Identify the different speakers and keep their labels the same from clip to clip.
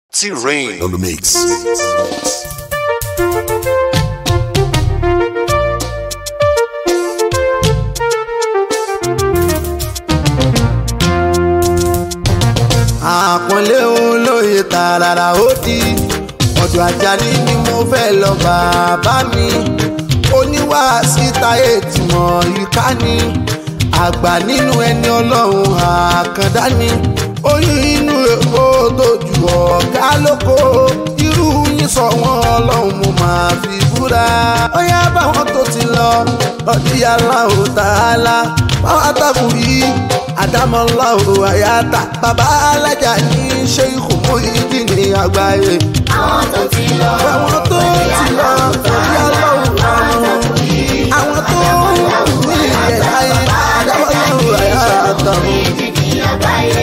Speaker 1: T-Rain on the mix.
Speaker 2: àpọ́nlé olóye tààràrà ó di ọ̀dọ̀ Àjàní ni mo fẹ́ lọ bàbá mi oníwà síta ètìmọ̀ ìka ni àgbà nínú ẹni ọlọ́run àkàndá ni oyún inú èkó tó ju ọ̀gá lóko irú yín sọ wọn ọlọ́run mo máa fi búra ó yá báwọn tó ti lọ lọ́dí aláwọ̀ tààlà báwọn àtàkùn yìí àdámọ́láwò àyàtà bàbá alájà ní ṣé ìkòmó ìdí ní àgbáyé.
Speaker 3: àwọn tó ti lọ
Speaker 2: àwọn tó ti lọ lọ́dí aláwọ̀ àwọn tó ní ilẹ̀ ayé àdámọ́láwò àyàtà.
Speaker 3: ní àgbáyé.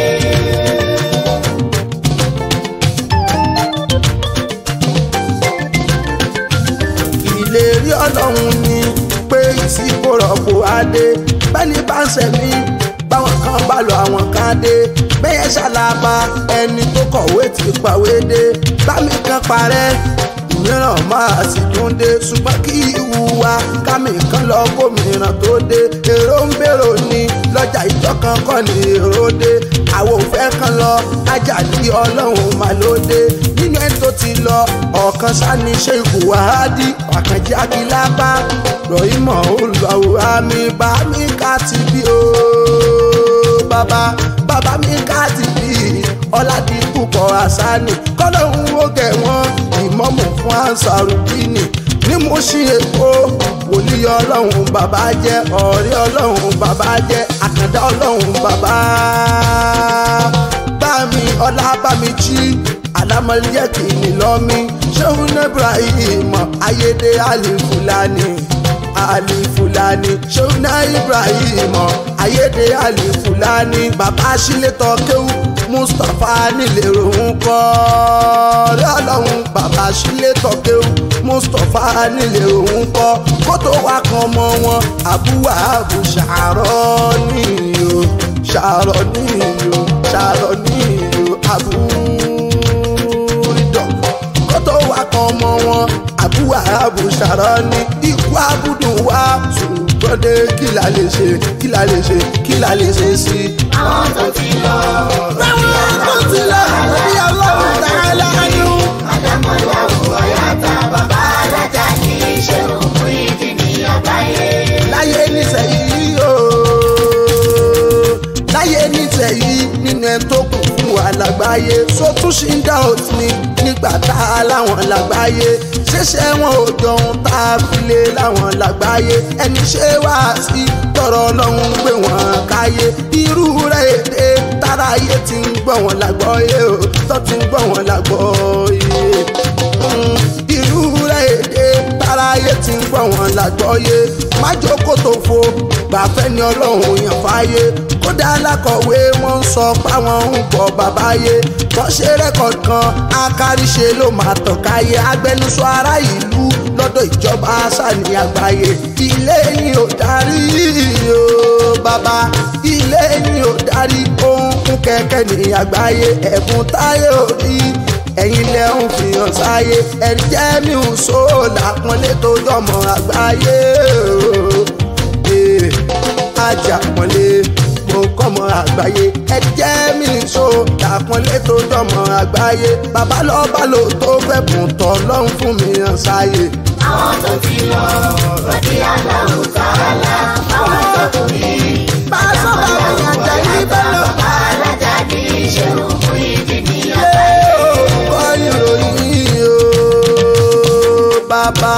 Speaker 2: ìlérí ọlọ́run ni pé ìsìnkú rọ̀pò adé bẹ́ẹ̀ni bá ń sẹ̀mí báwọn kan bá lọ àwọn kan dé bẹ́ẹ̀ ṣàlàbà ẹni tó kọ̀wé ti pàwé dé bámi kan parẹ́ mìíràn máa sì tún dé ṣùgbọ́n kí ìwúwa kámi kan lọ gómìnà tó dé èrò ń bèrò ni lọ́jà ìjọ kan kọ́ ni èrò dé àwọn òfẹ́ kan lọ Àjàní ọlọ́run mà ló dé nínú ẹni tó ti lọ ọ̀kan sani ṣèkù wàhádì àkànjí akílábá rọ̀ìmọ̀ olùwàwò àmì bá mi ká ti bí o bàbá bàbá mi ká ti bí ọ̀làdìpúpọ̀ àṣàní kọ́lọ́hún ó gẹ̀ wọ́n ìmọ̀mù fún ansarudini ní mo ṣí èkó wòlíì ọlọ́run bàbá jẹ́ ọ̀rẹ́ ọlọ́run bàbá jẹ́ àkàndá ọlọ́run bàbá bámi ọlá bámi jí alámọ̀lẹ́ kìíní lọ́mí ṣéun ibrahim ayédè alifulani alifulani ṣéun ibrahim ayédè alifulani bàbá sílétọ̀ kéwù mustapha nílẹ̀rọ ń kọ́ ọ̀rẹ́ ọlọ́run bàbá sílétọ̀ kéwù mustapha nílẹ̀rọ ń kọ́ kótó wa kan mọ́ wọn àbúwà àbù ṣàárọ̀ níyò ṣàárọ̀ níyò ṣàárọ̀ níyò àbú ìdọ̀ kótó wa kan mọ́ wọn àbúwà àbù ṣàárọ̀ ní ikú abúdùn wa ṣùgbọ́n dé kí la lè ṣe kí la lè ṣe kí la lè ṣe sí i
Speaker 3: àwọn tó ti lọ
Speaker 2: báwọn tó ti lọ bí ọlọ́run tààlà nù.
Speaker 3: àdámọ́láwò àyàtà bàbá alájà ní ṣé òkú ìdí ní àgbáyé.
Speaker 2: láyé nísẹ̀yìí o láyé nísẹ̀yìí nínú ẹ̀ tó kù fún wa lágbáyé so tún ṣì ń dá òtí nígbà tá a láwọn lágbáyé ṣẹṣẹ wọn ò jọun tá a fi lé láwọn lágbáyé ẹni ṣe wá sí tọrọ ọlọ́run gbé wọn káyé irú rẹ̀ èdè táráyé ti ń gbọ́ wọn lágbọ́yé o tó ti ń gbọ́ wọn lágbọ́yé irú rẹ̀ èdè táráyé ti ń gbọ́ wọn lágbọ́yé májókòó tó fo gbàfẹ́ ni ọlọ́run yàn fáyé kódà alákọ̀wé wọn ń sọ páwọn ń gbọ́ bàbáyé wọ́n ṣe rẹ́kọ̀dì kan akáríṣe ló máa tàn káyé agbẹnusọ ará ìlú lọ́dọ̀ ìjọba sani àgbáyé ilé ni ò darí o bàbá ilé ni ò darí ohun kún kẹ̀kẹ́ ní àgbáyé ẹ̀bùn táyé ò rí ẹ̀yin lẹ ń fi hàn sáyé ẹ̀rí jẹ́ mi ò so làpọ́nlé tó jọmọ àgbáyé ee ajá pọ́nlé mo kọ́mọ àgbáyé ẹ̀rí jẹ́ mi so làpọ́nlé tó jọmọ àgbáyé bàbá lọ́ba lò tó fẹ́ bùn tọ́ lọ́hún fún mi hàn sáyé.
Speaker 3: àwọn tó ti lọ lọ́dí aláwò tààlà àwọn tó kù yìí.
Speaker 2: bá a sọ bàbá mi Àjàní bẹ́ẹ̀ lọ.
Speaker 3: bàbá alájà ní ṣé òkú ìdí ní àgbáyé.
Speaker 2: kọ́ ìròyìn o bàbá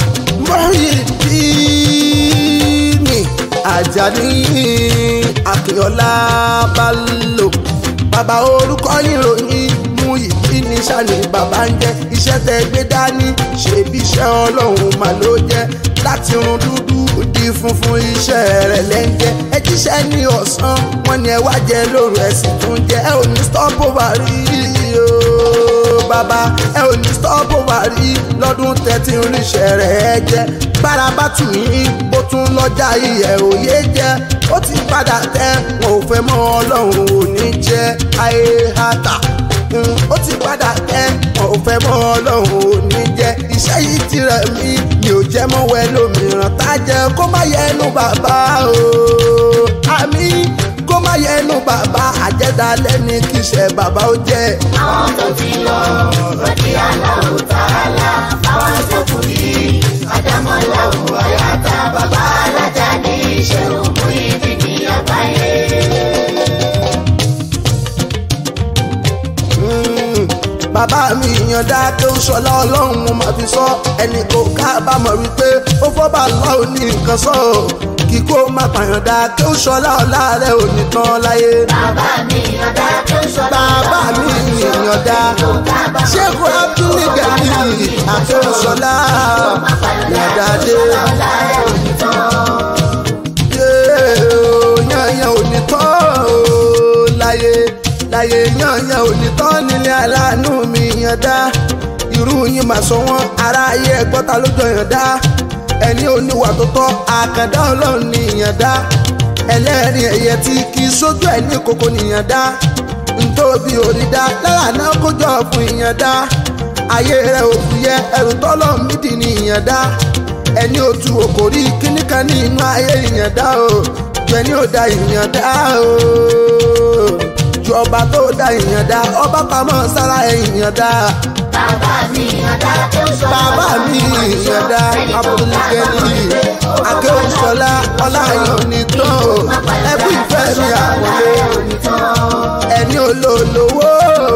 Speaker 2: Muyideen Àjàní Akínọlá Bello bàbá orúkọ ìròyìn Muyideen sani bàbá ń jẹ́ iṣẹ́ tẹ gbé dání ṣebí iṣẹ́ ọlọ́run mà ló jẹ́ láti run dúdú di funfun iṣẹ́ rẹ̀ lẹ́ńjẹ́ ẹ jíṣẹ́ ní ọ̀sán wọn ni ẹ wá jẹ lóru ẹ sì tún jẹ ẹ ò ní stop over rí o bàbá ẹ ò ní stop over rí lọ́dún tẹ́tí ríṣẹ́ rẹ̀ ẹ jẹ́ bára bá tù yín bó tún lọ́jà iyẹ̀ òye jẹ́ ó ti padà tẹ́ wọn ò fẹ́ mọ́ ọlọ́run ò ní jẹ́ ayé hàtà ó ti padà kẹ́ wọn ò fẹ́ mọ́ ọlọ́run ò ní jẹ́ iṣẹ́ yìí ti rẹ̀ mí mi ò jẹ́ mọ́ wẹ́ lómìíràn tá a jẹ kó má yẹnu bàbá o àmì kó má yẹnu bàbá àjẹdálẹ́ ní kí iṣẹ́ bàbá ó jẹ́.
Speaker 3: àwọn tó ti lọ rọ̀dí aláwọ̀ tààlà àwọn tó kù yìí àdámọ́láwọ̀ àyàtà bàbá alájà ní iṣẹ́ òkú ìdí ní àgbáyé.
Speaker 2: Mm, bàbá mi yànda tó ń sọlá ọlọ́run mo máa fi sọ ẹnì kò kábàámọ̀ wípé ó fọ́bà lọ́ọ̀ ní nǹkan sọ kíkó má pàyànda tó ń sọlá ọlá rẹ̀ ò ní tán láyé.
Speaker 3: bàbá mi yànda tó ń sọ
Speaker 2: bàbá mi yànda ṣéèkù abdul gani àtẹ̀sọ́lá yànda dé. yànyàn ò ní tán o láyé láyé yànyàn ò ní tán nílé aláàánú mi yànda irú yín máa sọ wọn aráyé ẹgbọ́ta lójó yànda ẹni oníwà tó tọ́ àkàndá ọlọ́run ní yànda ẹlẹ́rìn ẹ̀yẹ tí kì í sójú ẹ̀ ní kókó nìyànda ntóbi òrìdá lára náà kójọ fún ìyànda ayé rẹ ò fúyẹ́ ẹrù tọ́lọ́ mídì ní ìyànda ẹni òtù òkòrí kíníkan ní inú ayé ìyànda o ju ẹni ò da ìyànda o ju ọba tó da ìyànda ọba pamọ́ sára ìyànda
Speaker 3: bàbá mi yànda tó ń sọ
Speaker 2: bàbá mi ìyànda abúlé-gẹ́lì akéwòsọlá ọláyọ̀ ní tán o ẹkú ìfẹ́ mi àpọ̀lé ẹni olólówó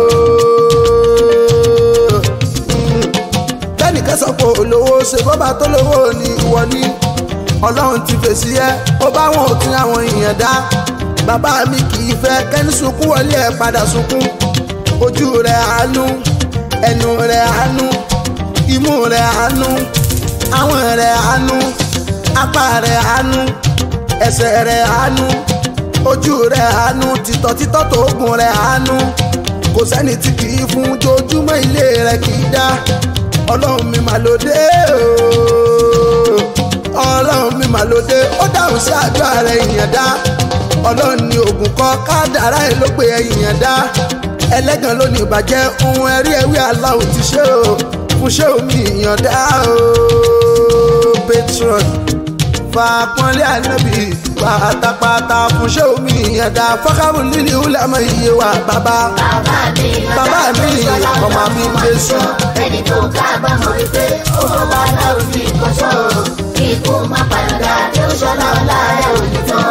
Speaker 2: bẹ́ẹ̀ni kẹsàn kò lówó ṣe bọ́bá tó lówó ni ìwọ ni ọlọ́run ti fèsì ẹ́ ó bá wọn òtún àwọn èèyàn dá bàbá mi kì í fẹ́ kẹ́ni sunkún wọlé ẹ̀ padà sunkún ojú rẹ̀ àánú ẹnu rẹ̀ àánú imú rẹ̀ àánú àwọn rẹ̀ àánú apá rẹ̀ àánú ẹsẹ̀ rẹ̀ àánú ojú rẹ̀ àánú títọ́ títọ́ tó gùn rẹ̀ àánú kò sẹ́ni tí kì í fún jojúmọ́ ilé rẹ̀ kì í dá ọlọ́run mi mà lóde ooo ọlọ́run mi mà lóde ó dáhùn sí àdúrà rẹ̀ ìyẹn dá ọlọ́run ní oògùn kọ́ kádàrá ẹ̀ ló pé ẹ̀yìn dá ẹlẹ́gàn ló ní ìbàjẹ́ ohun ẹ̀rí ẹ̀wí aláwọ̀ ti ṣe o fún ṣé omi ìyàn dá o patron fàpọ́nlé ànábì pátápátá fún ṣé omi ìyàn dá fọ́kàbù líli húlámọ̀ iye wa bàbá
Speaker 3: bàbá mi
Speaker 2: bàbá mi ọmọ mi ń gbé sùn.
Speaker 3: ẹni tó kábàámọ̀ wípé ó bá láwùjọ ní ìkọ́sọ́ ikú má padà tí ó ṣọlá ọlá ẹ̀ ò ní tán.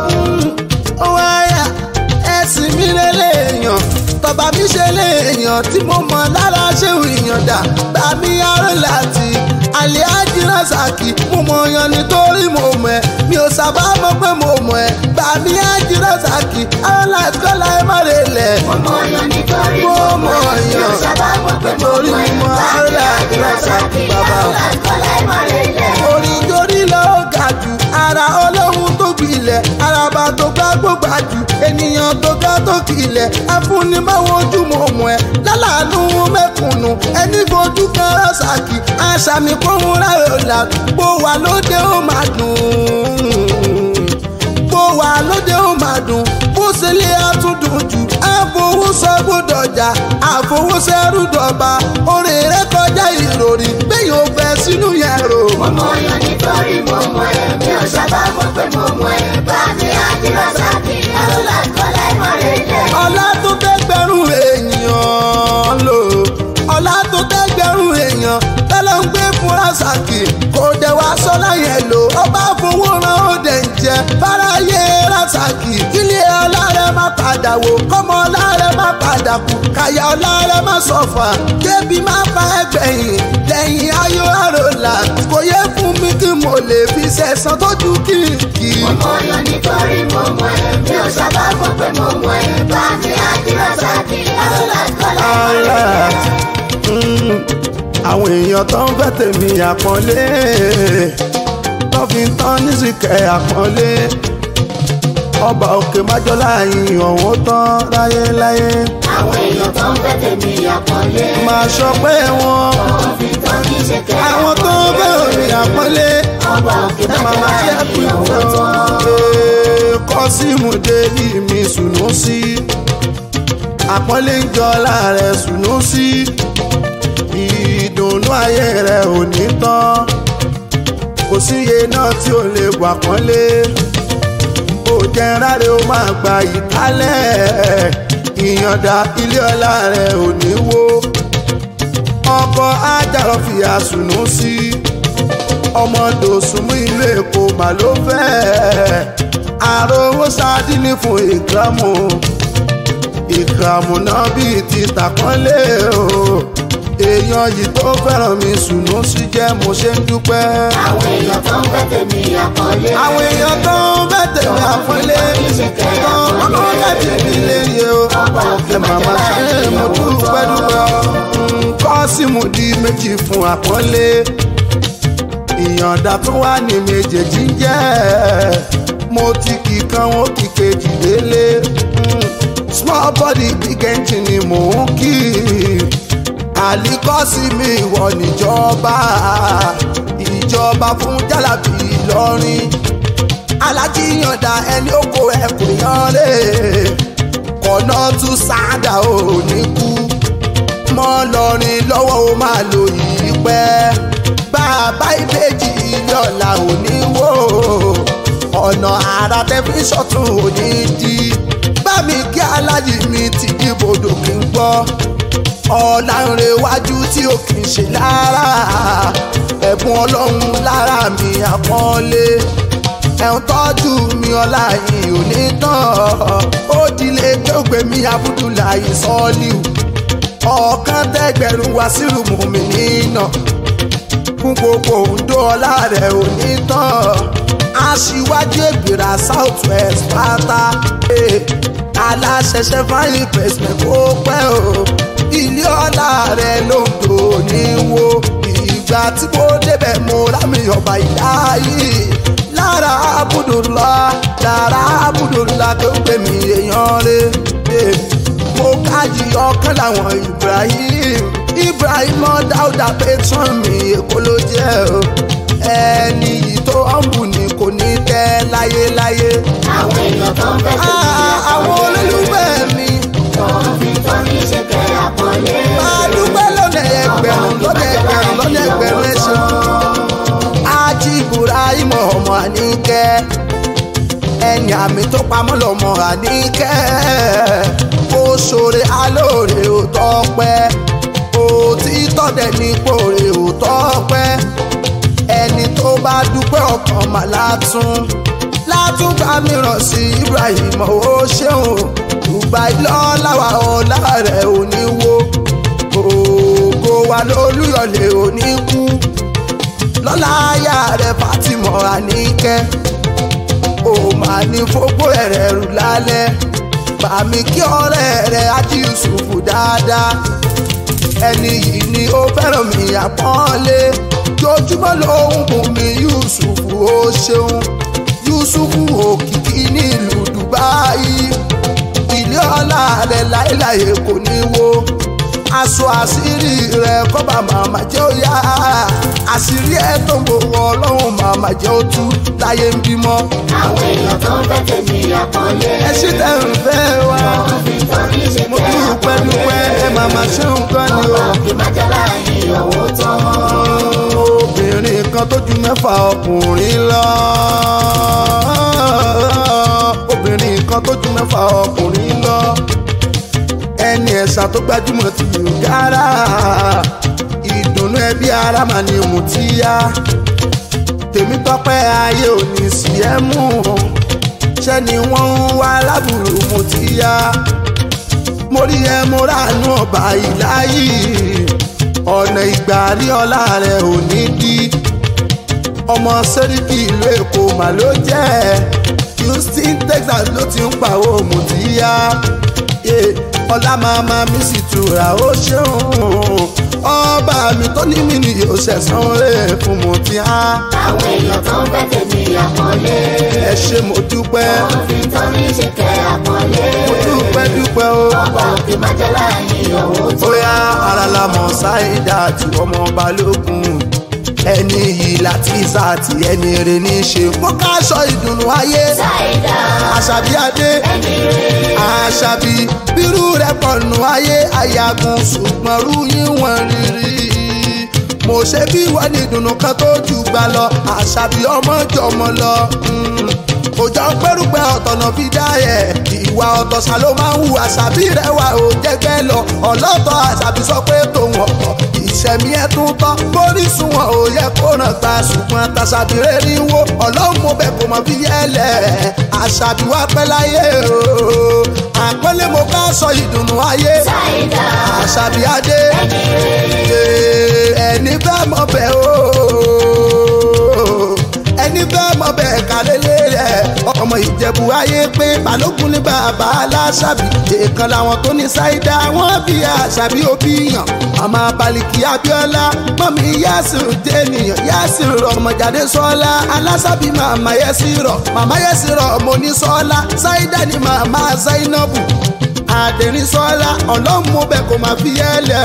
Speaker 2: ó wáyà ẹ̀sìn mi lélẹ́yàn tọba mi ṣe léèyàn tí mo mọ̀ lára ṣéwù ìyànda bá mi aró láti àlẹ́ àjírásàkì mo mọ̀ yan nítorí mo mọ̀ ẹ́ mi ò sábà mọ̀ pé mo mọ̀ ẹ́ bá mi àjírásàkì aró láti kọ́lá ẹ má lè lẹ̀.
Speaker 3: mo yan nítorí
Speaker 2: mo
Speaker 3: mo
Speaker 2: mọ̀
Speaker 3: mọ̀ ẹ́
Speaker 2: yan
Speaker 3: yóò sábà mọ̀ pé mo
Speaker 2: torí
Speaker 3: mọ̀ ẹ́
Speaker 2: mo
Speaker 3: bá
Speaker 2: aró
Speaker 3: mi
Speaker 2: láti
Speaker 3: àdírásàkì
Speaker 2: bàbá.
Speaker 3: alákọ̀ọ́lá ẹ̀ má lè lẹ̀.
Speaker 2: orin torí lọ ga jù ara ọlọ́run tó gbilẹ̀ araba tó gbá gbógbá jù ènìyàn tó ga tó kilẹ̀ afúnibáwo ojú mọ̀ mọ̀ ẹ́ lálàánú mẹ́kùnnù ẹni fojú kan rọ́ṣàkì àṣàmì kóhun rárẹ̀ ọ̀la bó wà lóde ó máa dùn bó wà lóde ó máa dùn bó ṣe lé àtúndùn jù àfowósọ gbódọjà àfowósẹrù dọba orin rẹ kọjá ìròrí gbẹ̀yìn ò fẹ́ sínú yẹn rò.
Speaker 3: mo mọ̀ yan nítorí mo mọ̀ ẹ́ mi ò sábà mọ̀ pé mo mọ̀ ẹ́ bá mi àdírásàkì alákọ̀ọ́lá ẹ̀ má lè lẹ̀.
Speaker 2: ọlá tó tẹ́gbẹ̀rún èèyàn lò ọlá tó tẹ́gbẹ̀rún èèyàn tẹ́lẹ̀ ń gbé fún rasaki kò dẹ̀ wá sọ́lá yẹn lò ọba fowó ran ó dẹ̀ ń jẹ fáráyé rasaki kílé ọlá rẹ má padà wò kọ́mọ ọlá rẹ má padà kú kàyà ọlá rẹ má sọ̀fà débi má fa ẹgbẹ̀yìn lẹ́yìn ayọ̀ àròlà kò yẹ fún mi kí mo lè fi sẹ̀sán tójú kìkì.
Speaker 3: mo mọ̀ yan nítorí mo mọ̀ ẹ́ mi ò sábà mọ̀ pé mo mọ̀ ẹ́ bá mi àdírásàkì alákọ̀ọ́lá ẹ̀ má lè lẹ̀.
Speaker 2: Mm, àwọn èèyàn tó ń fẹ́ tèmi àpọ́nlé tó fi ń tán nísìkẹ́ àpọ́nlé ọba òkè májọ́lá yìí ọ̀hún tán láyéláyé
Speaker 3: àwọn èèyàn tó ń fẹ́ tèmi àpọ́nlé.
Speaker 2: máa sọ pé wọn
Speaker 3: wọ́n fi tán ní ṣẹ̀kẹ́
Speaker 2: àwọn tó ń fẹ́ òní àpọ́nlé
Speaker 3: ọba òkè
Speaker 2: ẹ máa máa ṣe kú
Speaker 3: ọ̀hún tán.
Speaker 2: kọ́símù délì mi sùnú sí àpọ́nlé ń jọ láàrẹ̀ sùnú sí ìdùnnú ayé rẹ̀ ò ní tán kò síye náà tí ò lè wà pọ́nlé ó jẹ́ ráre ó máa gba ìkálẹ̀ ìyànda ilé ọlá rẹ̀ ò ní wó ọkọ̀ ajára fi àsùnú sí ọmọ dòsùnmú ìlú èkó mà ló fẹ́ àròwó sádínì fún ìkàmù ìkàmù náà bíi ti tàkọ́lé o èèyàn yìí tó fẹ́ràn mi sùnú sí jẹ́ mo ṣe ń dúpẹ́.
Speaker 3: àwọn èèyàn tó ń bẹ́ tèmi àkọlé.
Speaker 2: àwọn èèyàn tó ń bẹ́ tèmi àpọ́nlé tó ń láti fi lè yẹ o. ẹ màmá ṣe mo dúpẹ́ dúpẹ́ nǹkan sì mú di méjì fún àpọ́nlé ìyànda tó wà ní méjèèjì ń jẹ́ mo ti kì kan ó kì kejì délé small body big engine ni mò ń kí àlìkọ́sí mi ìwọ níjọba ìjọba fún jálàbí ìlọrin alájíyànda ẹni oko ẹkùn yanlé kọ̀nà tún sáádà ò ní kú mọ́ lọrin lọ́wọ́ ó máa lò yìí pẹ́ bàbá ìbejì ilé ọ̀la ò ní wò ọ̀nà àrà tẹlifíṣàn tún ò ní di bá mi kí alájì mi ti dìbòdò kí n gbọ́ ọ̀làǹrẹ̀wájú tí ó kì í ṣe lára ẹ̀bùn ọlọ́run lára mi àpọ́nlé ẹ̀hún tọ́jú mi ọlá yìí ò ní tán ó dilé tó gbé mi abudulayi sọ́ọ́líù ọ̀kan tẹ́gbẹ̀rún wá sírùmù mi nínà fún gbogbo òǹdó ọlá rẹ̀ ò ní tán aṣíwájú ègbèrà south west pátá aláṣẹṣẹ fáyín pẹ̀sìmẹ̀ kó pẹ́ o ilé ọlá rẹ̀ ló ń tò ní wo ìgbà tí mo débẹ̀ mo rámi ọba ìdáyé lára abudulá lára abudulá tó ń pè mí èèyàn rẹ̀ mo kájí ọkàn láwọn ibrahim ibrahim dáúdà patron mi èkó ló jẹ́ o ẹni yìí tó ọ̀nbù ni kò ní tẹ́ láyéláyé.
Speaker 3: àwọn èèyàn tó ń bẹ́ tèmi
Speaker 2: Ah, àwọn
Speaker 3: àkọlé.
Speaker 2: olólùfẹ́ mi
Speaker 3: tó ń fi tọ́ ní ṣe kẹ́ àkọlé.
Speaker 2: máa dúpẹ́ lọ́nà ẹgbẹ̀rún lọ́nà ẹgbẹ̀rún lọ́nà ẹgbẹ̀rún ẹ̀ṣẹ̀. ájí ibrahim ọmọ àníkẹ́ ẹ̀yìn àmì tó pamọ́ lọ́mọ àníkẹ́ ó ṣoore alóore ò tọ́pẹ́ òtítọ́ dẹ̀ ní pòrè ò tọ́pẹ́ ẹni tó bá dúpẹ́ ọkàn mà látún látúgbà mìíràn sí ibrahim ó ṣeun dubai lọ́láwà ọ̀la rẹ̀ ò ní wo ògo wa lólùyọ̀lẹ̀ ò ní kú lọ́la aya rẹ̀ fatima àníkẹ́ ó máa ní fógbó ẹ̀rẹ̀ rù lálẹ́ bàmí kí ọ̀rẹ́ rẹ̀ ájí yusufu dáadáa ẹni yìí ni ó fẹ́ràn mi àpọ́nlé jojúmọ́ ló ń bùn mí yusufu ó ṣeun yusufu òkìkí nílùú dubai ilé ọlá rẹ̀ láéláé kò ní wo aṣọ àṣírí rẹ̀ kọ́ba màmá jẹ́ ó yá àṣírí ẹ̀ tó ń gbowó ọlọ́run màmá jẹ́ ó tú láyé ń bímọ
Speaker 3: àwọn èèyàn tó ń bẹ́ tèmi àkọlé.
Speaker 2: ẹ ṣì tẹ̀ ń fẹ́ wa
Speaker 3: tó ń fi tọ́ ní ṣe
Speaker 2: mo
Speaker 3: kẹ́
Speaker 2: dúpẹ́ dúpẹ́ ẹ màmá ṣe nǹkan ni o.
Speaker 3: ọba kì má jẹ́ láàyè owó tán.
Speaker 2: obìnrin kan tó ju mẹ́fà ọkùnrin lọ. obìnrin kan tó ju mẹ́fà ọkùnrin lọ. ẹni ẹ̀sà tó gbajúmọ̀ ti yàrá. ìdùnnú ẹbí ara mà ní mùtíyá. tèmi tọpẹ́ ayé ò ní sí ẹ mú. ṣé ni wọ́n ń wá lábùrù mùtíyá. mo rí ẹ mo ránú ọba ìláyì ọ̀nà ìgbà rí ọlá rẹ̀ ò ní dí ọmọ sẹ́ríkì ìlú èkó mà ló jẹ́ houston texas ló ti ń pàwọ́ mùtíyá ọlá màmá mi sì tura ó ṣeun ọba mi tó ní mi ni yóò ṣẹ̀sán rẹ̀ fún mùtíyá
Speaker 3: àwọn èèyàn tó ń bẹ́ tèmi àkọlé.
Speaker 2: ẹ ṣe mo dúpẹ́
Speaker 3: tó ń fi tọ́ ní ṣe kẹ́ àkọlé.
Speaker 2: mo dúpẹ́ dúpẹ́ o.
Speaker 3: ọba kì má jẹ́ láàyè owó tán.
Speaker 2: bóyá ara la mọ̀ ṣáìdá àti ọmọ balógun ẹni yìí láti sàtì ẹni rè ní í ṣe kó káṣọ ìdùnnú ayé
Speaker 3: Ṣáìdá
Speaker 2: àṣàbí adé
Speaker 3: ẹni rẹ̀.
Speaker 2: àṣàbí bírú rẹ̀ pọ̀nù ayé àyàgùn ṣùgbọ́n rú yín wọ́n rírí mo ṣe bí wọ́n ní ìdùnnú kan tó jù gbà lọ àṣàbí ọmọ jọmọ lọ Mm. kò jọ pẹ́rùpẹ́ ọ̀tọ̀nà fi dá ẹ̀ ìwà ọ̀tọ̀ ṣá ló máa ń hu àṣàbí rẹ̀ wà ó jẹ́gbẹ́ lọ ọlọ́tọ̀ àṣàbí sọ pé tòun ọ̀pọ̀ ìṣẹ̀mí ẹ̀ tún tán bórísun wọn ò yẹ kó ràn gba ṣùgbọ́n tàṣàbí rẹ̀ rí wo ọlọ́run mo bẹ̀ kò mọ̀ bí yẹlẹ̀ àṣàbí wá pẹ́ láyé o àpẹẹlẹ mo ká sọ ìdùnnú ayé
Speaker 3: Ṣáìdá
Speaker 2: àṣàbí adé
Speaker 3: ẹni rẹ̀.
Speaker 2: Ee, ẹni bẹ́ẹ̀ mọ̀ bẹ́ẹ̀ o ẹni bẹ́ẹ̀ mọ̀ bẹ́ẹ̀ kálélé rẹ̀ ọmọ ìjẹ̀bù ayé pé balógun ní bàbá aláṣàbí èèkan làwọn tó ní ṣáídà wọ́n bí àṣàbí òbí yàn màmá baliki abiola mọ́mí yásìrò jẹ́nìyàn yásìrò ọmọjáde sọ́lá aláṣàbí màmá yẹ́sìrọ̀ màmá yẹ́sìrọ̀ mo ní sọ́lá ṣáídà ni màmá zainabu àdẹ̀rín sọ́lá ọlọ́run mo bẹ̀ kó máa fi yẹ́lẹ̀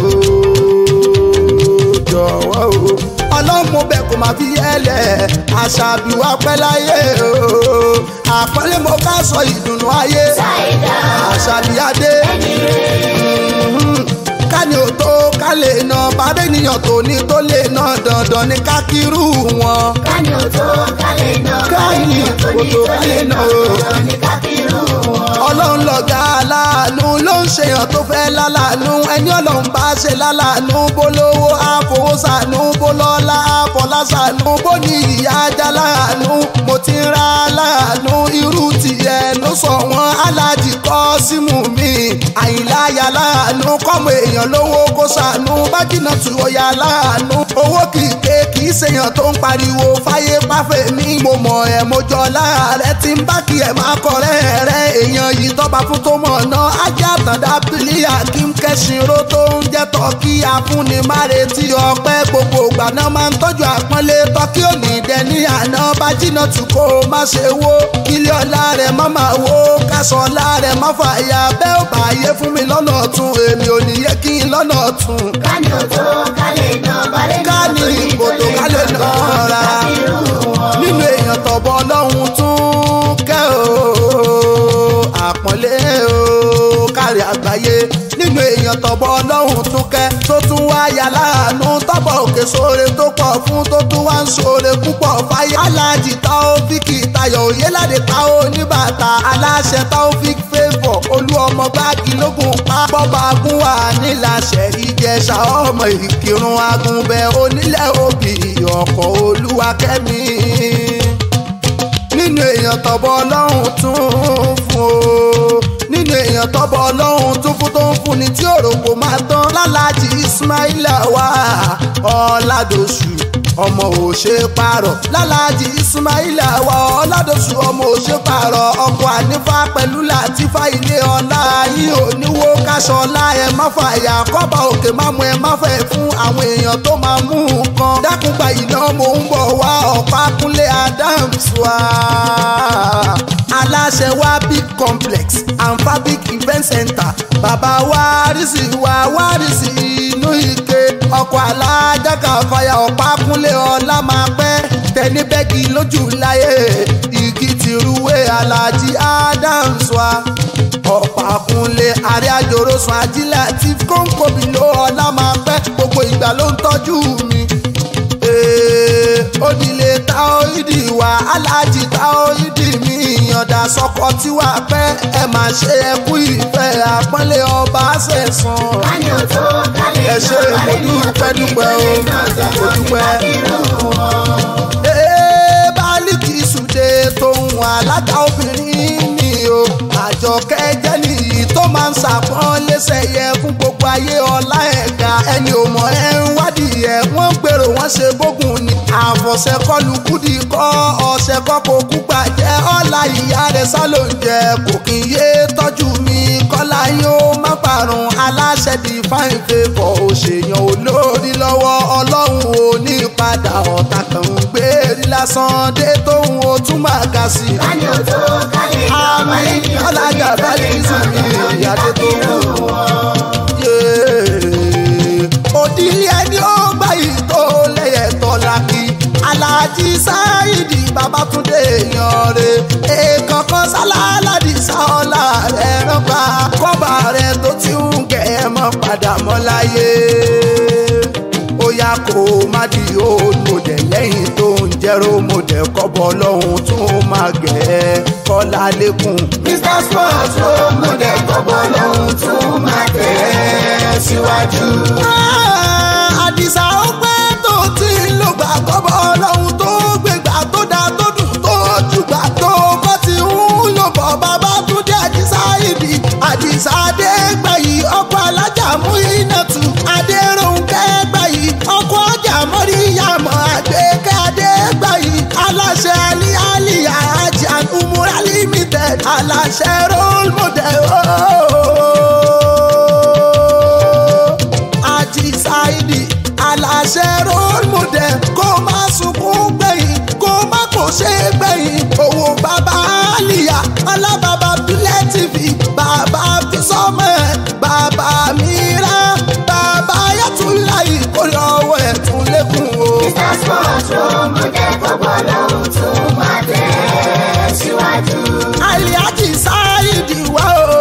Speaker 2: o jọ̀wọ́ o ọlọ́run mo bẹ̀ kó máa fi yẹ́lẹ̀ àṣàbí wa pẹ́ láyé o àpọ́nlé mo ká sọ ìdùnnú ayé
Speaker 3: Ṣáìdá
Speaker 2: àṣàbí adé
Speaker 3: ẹni rẹ̀.
Speaker 2: Mhm. ká ní o tó ká lè nà bàbá ènìyàn tó ní tó lè nà dandan ní ká kírú wọn.
Speaker 3: Kání ò tó kálẹ̀ náà.
Speaker 2: Kání ò tó kálẹ̀ náà.
Speaker 3: Ọ̀rọ̀ ní kábírù wọn.
Speaker 2: ọlọ́run lọ̀gá aláàánú ló ń ṣèyàn tó fẹ́ lálàánú ẹni ọlọ́run bá ṣe lálàánú bó lówó àfowósànú bó lọ́lá àfọlásànú bó ní ìyá ajá láàánú mo ti ń ra láàánú irú tìyẹ ló sọ wọn aláàjì kọ́ símù mi àyìnláyà láàánú kọ́mọ èèyàn lówó kó sànú bájínà tù ọ̀yà láàánú owó kìkè kì í ṣèyàn tó ń pariwo fáyé páfẹ́ mi mo mọ̀ ẹ́ mo jọ láàárẹ̀ tí ń bá kí ẹ̀ máa kọ̀rẹ́ rẹ̀ èèyàn yìí tọ́ba fún tó mọ̀ ná ajá àtàndá bílíà kí n kẹ́sìnró tó ń jẹ́ tọ́kí afúnni má retí ọpẹ́ gbogbo ìgbà náà máa ń tọ́jú àpọ́nlé tọ́kí òní dẹni àná bá jìnnà tù kó o má ṣe wó kílé ọ̀la rẹ̀ má máa wó kásán ọ̀la rẹ̀ má fàyà bẹ́ẹ̀ ò bá yé fún mi lọ́nà ọ̀tún èmi ò ní yẹ kí n lọ́nà ọ̀tún
Speaker 3: Kání ò tó kálẹ̀ náà. Balẹ̀ náà
Speaker 2: ká ní ìkòtò ká lè nà án rárá
Speaker 3: kábírù wọn.
Speaker 2: nínú èèyàn tọ̀bọ̀ ọlọ́run tún kẹ́ o àpọ́nlé o kárí àgbáyé nínú èèyàn tọ̀bọ̀ ọlọ́run tún kẹ́ tó tún wá yà láàánú tọ́bọ̀ òkè sóore tó pọ̀ fún tó tún wá ń sóore púpọ̀ fáyé aláàjì táófíkì tayọ̀ òyéládé táó oníbàtà aláṣẹ táófík favour olú ọmọ gbági lógun pa bọ́ba agúnwà níláṣẹ ìjẹsà ọmọ ìkírun agúnbẹ onílẹ̀ òbí ọkọ̀ olúwakẹ́mi nínú èèyàn tọ́bọ̀ ọlọ́run tún fún o nínú èèyàn tọ́bọ̀ ọlọ́run tún fún tó ń fún ni tí òròkò máa tán lálàjì ismaila wà ọ̀làdọ̀sù ọmọ òṣè parọ̀ lálàjì ismaila wà ọ̀làdọ̀sù ọmọ òṣè parọ̀ ọkọ̀ ànífà pẹ̀lú làtífà ilé ọ̀la yìí oníwó káṣọ ọ̀la ẹ̀ má fàyà kọ́ba òkè má mú ẹ má fẹ́ fún àwọn èèyàn tó máa mú nǹkan dákúgba iná mò ń bọ̀ wá ọ̀pá kúnlé adams wá aláṣẹ wa big complex and fabric event center bàbá wárìsì wa wárìsì inú ike ọkọ̀ alájàkà ọ̀fàyà ọ̀pá kúnlé ọlá máa pẹ́ tẹni bẹ́ẹ̀gì lójú láyé igi tìrúwé alájí adams wa ọ̀pá kúnlé àrẹ àjòrò sùn ajílẹ̀ àti kóńkòbí ló ọlá máa pẹ́ gbogbo ìgbà ló ń tọ́jú mi ee onílé táóídì wa aláàjì táóídì mi ìyànda sọkọ tí wàá pẹ́ ẹ máa ṣe ẹkú ìfẹ́ àpọ́nlé ọba ṣẹ̀sán.
Speaker 3: Kání ò tó kálẹ̀
Speaker 2: ẹ
Speaker 3: náà.
Speaker 2: ṣe mo
Speaker 3: Balẹ̀ náà
Speaker 2: dúpẹ́ dúpẹ́ o mo dúpẹ́.
Speaker 3: kábírù wọn.
Speaker 2: ee bálíkì sùdé tóun alága obìnrin ni o àjọkẹ́ jẹ́ nìyí tó máa ń ṣàpọ́n lẹ́sẹ̀ yẹ fún gbogbo ayé ọlá ẹ̀ka ẹni ò mọ̀ ẹ́ ń wádìí ẹ̀ wọ́n ń gbèrò wọ́n ṣe bógun ni àfọ̀ṣẹ́ kọlu kúdì kọ́ ọ̀ṣẹ́ kọ́ kó kú gbàjẹ́ ọ̀la ìyá rẹ̀ sálò ń jẹ kò kí n yé tọ́jú mi kọ́lá yóò má parun aláṣẹ di fine favour òṣèyàn olórí lọ́wọ́ ọlọ́run ò ní padà ọ̀tá kan ń gbérí lásán dé tóun ó tún máa ga sí i.
Speaker 3: Kání ò tó kálẹ̀ náà.
Speaker 2: àmì
Speaker 3: Balẹ̀ náà
Speaker 2: ọ̀làjà bá lè sùn mí ìyáde tó
Speaker 3: kábírù
Speaker 2: kù.
Speaker 3: wọn.
Speaker 2: òdìlé ẹni ó gbà yìí tó lẹ́yẹ̀ tó Babátúndé èèyàn rẹ̀ èèkàn kan sáláládì sáọ́lá rẹ̀ rọ́gbà kọ́ba rẹ̀ tó ti ń gẹ̀ ẹ́ mọ́ padà mọ́ láyé ó yá kó má di òmòdè lẹ́yìn tó ń jẹ́rọ òmòdè kọ́bọ̀ lọ́hùn tó máa gẹ̀ ẹ́ kọ́lá lẹ́kùn.
Speaker 3: Mr Sports ló múlẹ̀ gbọ́gbọ́ lóhun tó máa tẹ̀ ẹ́ síwájú.
Speaker 2: àdìsá ó pẹ́ tó ti ń lò gbà kọ́bọ̀ ọlọ́run tó gbégbà tó dá tó dùn tó jùgbà tó bọ́ ti ń lò bọ̀ Babátúndé àdìsá ìdí àdìsá adégbàyí ọkọ̀ alájà mú iná tù adéròǹkẹ́ gbàyí ọkọ̀ ọjà mọ́ríyàmọ́ àgbékẹ́ adégbàyí aláṣẹ alialiya ajá umura limited aláṣẹ role model àjì ṣáìdì aláṣẹ role model kó má sunkún gbẹ̀yìn kó má kò ṣe é gbẹ̀yìn owó bàbá àlìyá alábàbà bílẹ̀ tv bàbá fisọ́mọ̀ bàbá mìíràn bàbá yàtúláyì kó lọ́wọ́ ẹ̀ tún lékún o.
Speaker 3: Mr Sports ló múlẹ̀ gbọ́gbọ́ lóhun tó máa tẹ̀ ẹ́ síwájú.
Speaker 2: aliaji sáyidi wá o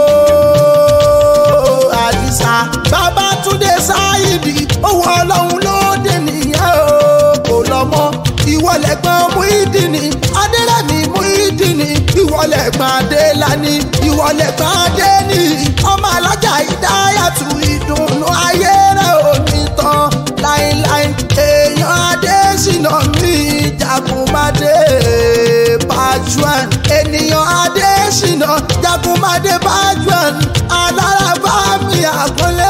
Speaker 2: àdìsá Babátúndé sáyidi owó ọlọ́run ló dé nìyẹn o kò lọ́mọ ìwọlẹ̀gbọ́n Muyideen adérẹ́mi Muyideen ìwọlẹ̀gbọ́n adélani ìwọlẹ̀gbọ́n adéni ọmọ alájà ìdáyàtú ìdùnnú ayé rẹ̀ ò ní tán láíláí èèyàn adésínà mi jagunmadé bajuan ènìyàn adésínà jagunmadé bajuan alárabá mi àkọlé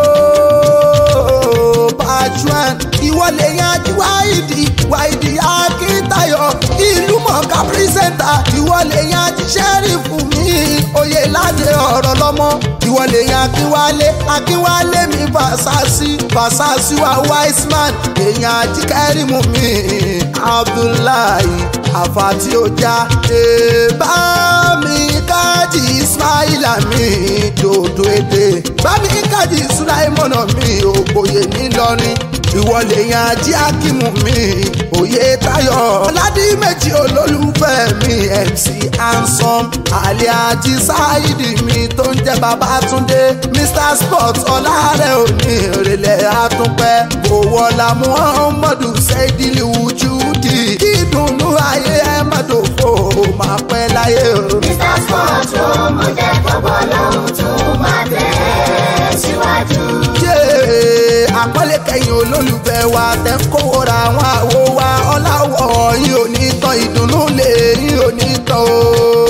Speaker 2: o bajuan ìwọlé yanjú wáìdì wáìdì akíntayọ ìlú mọ̀ọ́ká pírísẹ́ńtà ìwọlé yanjú sẹ́rífù mi oyè láti ọ̀rọ̀ lọ́mọ ìwọlé yan akínwálé akínwálé mi fàṣàṣì fàṣàṣì wa wiseman èèyàn ajíkẹ́rìmù mi abdullahi àfàtì ọjà èèbá mi kájí ismaila mi dòdò èdè bá mi kájí sulaimọ̀nà mi ògbóyè ńìlọrin ìwọlé yan ají akímù mi òye tayọ ọ̀làdí méjì olólùfẹ́ mi mc handsome aliaji sáyidi mi tó ń jẹ́ Babátúndé mr sports ọ̀làrẹ̀ òní ìrẹ̀lẹ̀ àtúnpẹ́ òwòlà muhammadu sẹ́dílì wùjúdì ìdùnnú ayé ẹ̀ má dòfò máa pẹ́ láyé o.
Speaker 3: Mr Sports ló múlẹ̀ gbọ́gbọ́ lóhun tó máa tẹ̀ ẹ́ síwájú.
Speaker 2: Yé, àpọ́nlé kẹyìn olólùfẹ́ wa tẹ́ ń kówó ra àwọn àwo wa ọ̀làwọ̀ yín ò ní tán ìdùnnú lè yín ò ní tán o.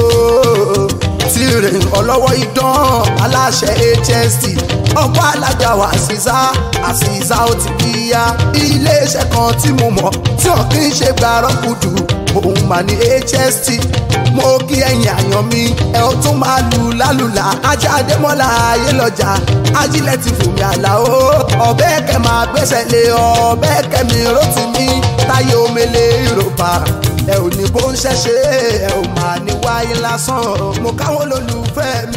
Speaker 2: tirẹ̀ ọlọ́wọ́ idán aláṣẹ HST ọkọ̀ alága wa àṣìṣà àṣìṣà ó ti kíyà iléeṣẹ́ kan tí mo mọ̀ tí wọn kì í ṣe gbàrọ́ kùdù òun mà ní HST mo kí ẹ̀yin àyàn mi ẹ ó tún máa lù lálùlà ajá adémọ́lá ayé lọ́jà ajílẹ̀ ti fòmí àlàó ọ̀bẹ kẹ máa gbẹ́sẹ̀ lé ọ̀bẹ kẹmi rótì mi táyé omele yorùbá ẹ ò ní bó ń ṣẹ̀ṣẹ̀ ẹ ò máa ní wáyé lásán mo káwọn olólùfẹ́ mi.